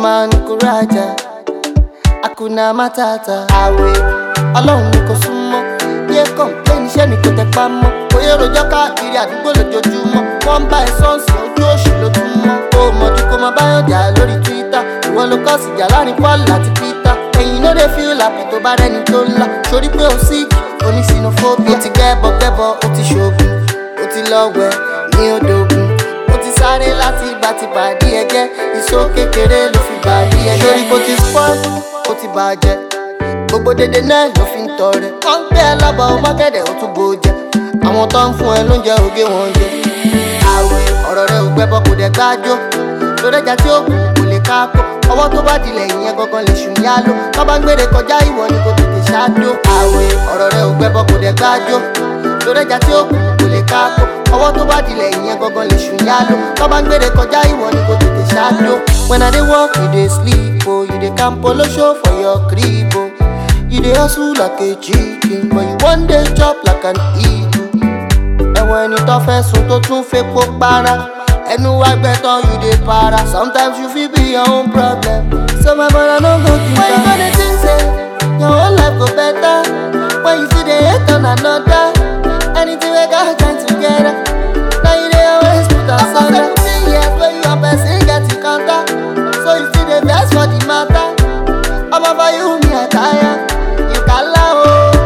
man kuraja akuna matata àwẹ̀ ọlọ́run ni kò súnmọ́ yé kọ̀ǹpléènì iṣẹ́ ni kò tẹ pa mọ́ oyè rojọ́ káàkiri àdúgbò lójoojúmọ́ wọ́n ń bá ẹ sọ́ọ̀sì ojú òṣì ló tún mọ́ ó mọ̀jú kó máa báyọ̀ jà lórí twitter ìwọ ló kọ́ síjà láàrin paul àti peter ẹ̀yin ló dé feel happy tó bá rẹ́ni tó ńlá sórí pé ó sick oní xenophobia ó ti gẹ́bọ gẹ́bọ ó ti ṣoògùn ó ti lọ wẹ̀ ní odògùn ó ti sáré láti ìgbà tí bàdí ẹgẹ́ ìṣó kékeré ló fi bàdí ẹgẹ́ sórí bó ti spoil ó ti bàjẹ́ gbogbo dédé náà ló fi ń tọrẹ wọn ń gbé ẹ lábọ mọ́kẹ́dẹ̀ ó tún bò jẹ àwọn tó ń fún ẹ lóúnjẹ ògé wọn jẹ àwẹ̀ ọ̀rọ̀ rẹ ò gbẹ́bọ kò dẹ̀ gbájọ́ lórí ẹja tí ó kù kò lè káàkó ọwọ́ tó bá dilẹ̀ ìyẹn gangan lè ṣùn yá ló tó bá ń gbére kọjá ìwọ ni kò tètè ṣáájú àwẹ̀ ọ̀rọ̀ rẹ ò gbẹ́bọ kò dẹ̀ gbájọ́ lórí ẹja tí ó kù kò lè káàkó ọwọ́ tó bá dilẹ̀ ìyẹn gangan lè ṣùn yá ló tó bá ń gbére kọjá ìwọ ni kò tètè ṣáájú. when i dey work you dey sleep o you dey camp polo show for your crib o you dey hustle like a chicken but you wan dey chop like an eagle ẹ̀wọ̀n ẹni tó fẹ́ sùn tó tún fepo para ẹnu wa gbẹ́tọ̀ you dey para sometimes you fit be your own problem so my brother no go give am. when you go dey think say your own life go better when you still dey hate on another anything wey God join together na you dey always put asunder. after seventeen years wey you and person get encounter so you still dey vex for the matter ọmọ for you me I tire you kala o.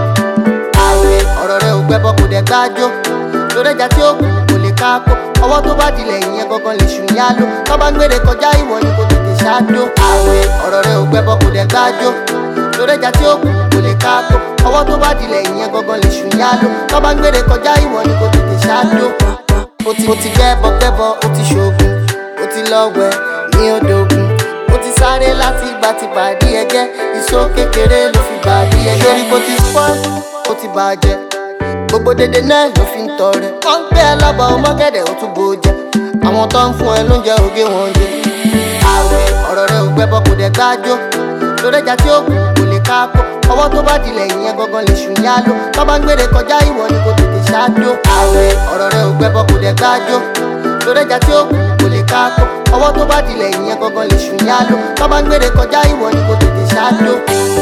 àwẹ̀ ọ̀rọ̀ rẹ ò gbẹ́bọ kò dẹ̀ gbájọ́ lórí ẹja tí ó kù kò lè káàkó ọwọ́ tó bá dilẹ̀ ìyẹn gangan lè ṣùn yá ló tó bá ń gbére kọjá ìwọ ni kò tètè ṣáájú. àwẹ̀ ọ̀rọ̀ rẹ ò gbẹ́bọ kò dẹ̀ gbájọ́ lórí ẹja tí ó kù kò lè káàkó ọwọ́ tó bá dilẹ̀ ìyẹn gangan lè ṣùn yá ló tó bá ń gbére kọjá ìwọ ni kò tètè ṣáájú. ó ti ó ti gbẹ́bọ gbẹ́bọ ó ti ṣoògùn ó ti lọ wẹ̀ ní odògùn ó ti sáré láti ìgbà tí bàdí ẹgẹ́ ìṣó kékeré ló fi bàdí ẹgẹ́ sórí bó ti spoil ó ti bàjẹ́ gbogbo dédé náà ló fi ń tọrẹ wọn ń gbé ẹ lábọ mọ́kẹ́dẹ̀ ó tún bò jẹ àwọn tó ń fún ẹ lóúnjẹ ògé wọn jẹ àwẹ̀ ọ̀rọ̀ rẹ ò gbẹ́bọ kò dẹ̀ gbájọ́ lórí ẹja tí ó kù kò lè káàkó ọwọ́ tó bá dilẹ̀ ìyẹn gangan lè ṣùn yá ló tó bá ń gbére kọjá ìwọ ni kò tètè ṣáájú àwẹ̀ ọ̀rọ̀ rẹ ò gbẹ́bọ kò dẹ̀ gbájọ́ lórí ẹja tí ó kù kò lè káàkó ọwọ́ tó bá dilẹ̀ ìyẹn gangan lè ṣùn yá ló tó bá ń gbére kọjá ìwọ ni kò tètè ṣáájú.